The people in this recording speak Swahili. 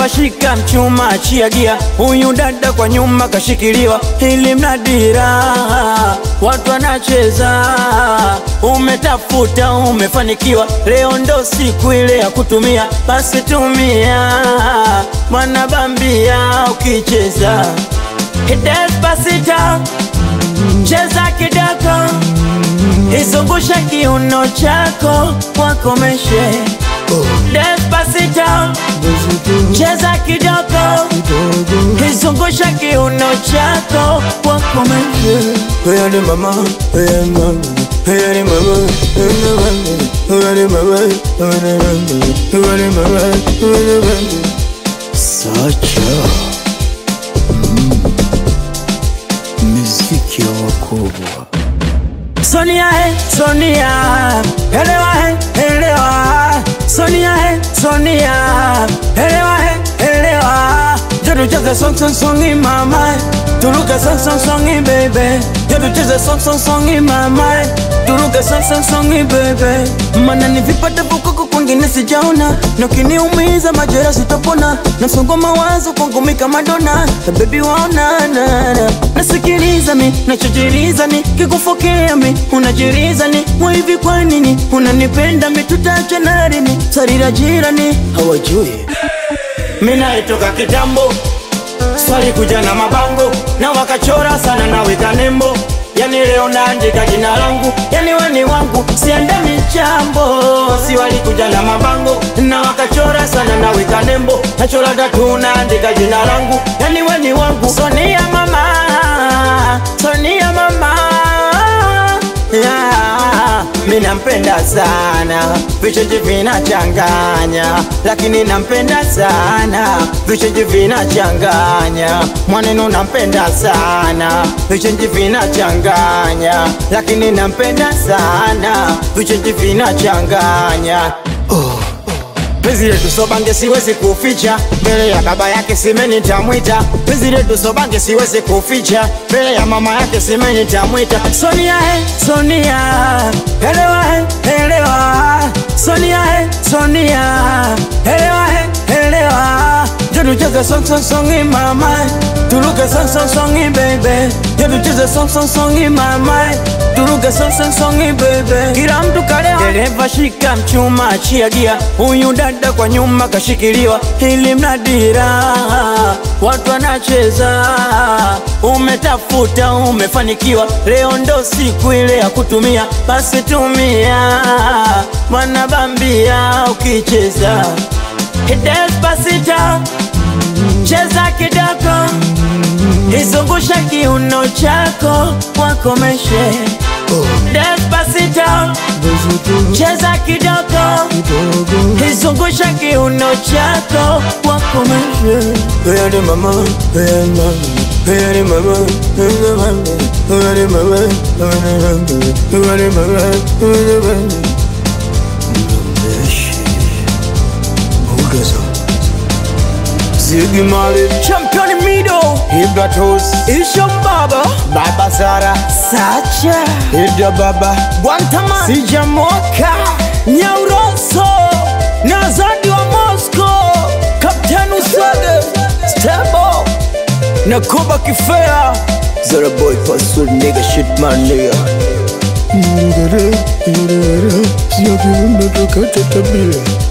Dereva shika mchuma, achia gia, huyu dada kwa nyuma kashikiliwa, ili mnadira watu wanacheza. Umetafuta, umefanikiwa, leo ndo siku ile ya kutumia, basi tumia, mwana bambia ukicheza Despacito, cheza kidogo, izungushe kiuno chako, wakomeshe Despacito, cheza kidogo, izungushe kiuno chako, wakomeshe Oya ni mama, oya ni mama, oya ni mama, oya ni mama, oya ni mama, oya ni mama, oya ni mama. Sacha miziki ya wakubwa Sonia he, Sonia, elewa he, elewa. Sonia he, Sonia, elewa he, elewa. Jodu cheze song song songi mama, turuke song song songi baby. Jodu cheze song song songi mama, turuke song song songi baby. Mana ni vipata vukuku kwingine sijaona, na ukiniumiza majera sitopona, na msongo mawazo kwangu mi kama dona, baby waona na na nasikiliza mi nachojiliza ni kikufokea mi unajiriza ni mwivi kwa nini unanipenda mi tutaachana lini sarira jirani hawajui mi naitoka kitambo swali kuja na mabango na wakachora sana naweka nembo yani leo naandika jina langu yani weni wangu siende michambo si walikuja na mabango na wakachora sana naweka nembo nachora tatu naandika jina langu yani weni wangu sonia mama sonia mama yeah. Mi nampenda sana, vicheji vinachanganya, lakini nampenda sana, vicheji vinachanganya, mwaneno nampenda sana, vicheji vinachanganya, lakini nampenda sana, vicheji vinachanganya Penzi letu sobange siwezi kuficha mbele ya baba yake simeni tamwita. Penzi letu sobange siwezi kuficha mbele ya mama yake simeni tamwita. Sonia he, Sonia, elewa he, elewa. Sonia he, Sonia, elewa he, elewa. Jodu cheze song song songi mama, turuke song song songi baby. Jodu cheze song song songi mama, turuke song song songi baby. Kila mtu kalewa. Dereva shika mchuma, achia gia, huyu dada kwa nyuma kashikiliwa, ili mnadira watu wanacheza. Umetafuta, umefanikiwa, leo ndo siku ile ya kutumia, basi tumia, mwana bambia ukicheza Despacito, cheza kidogo, izungushe kiuno chako, wakomeshe Despacito, cheza kidogo, izungushe kiuno chako, wakomeshe Oya ni mama, oya ni mama, oya ni mama, oya ni mama, oya ni mama, oya ni mama, oya ni mama, oya ni mama. Mlambeshi Bugaza Ziggy Marley Champion Mido, Ibra Toss Isho Baba, Baba Sara Sacha, Ida Baba Guantaman, Sijamoka Nyauroso, Nazadi wa Moscow, Kapteni Uswege, Stebo, na Kuba Kifea. Zara boy password nigga shit man nigga Sio kiumbe tukate tabia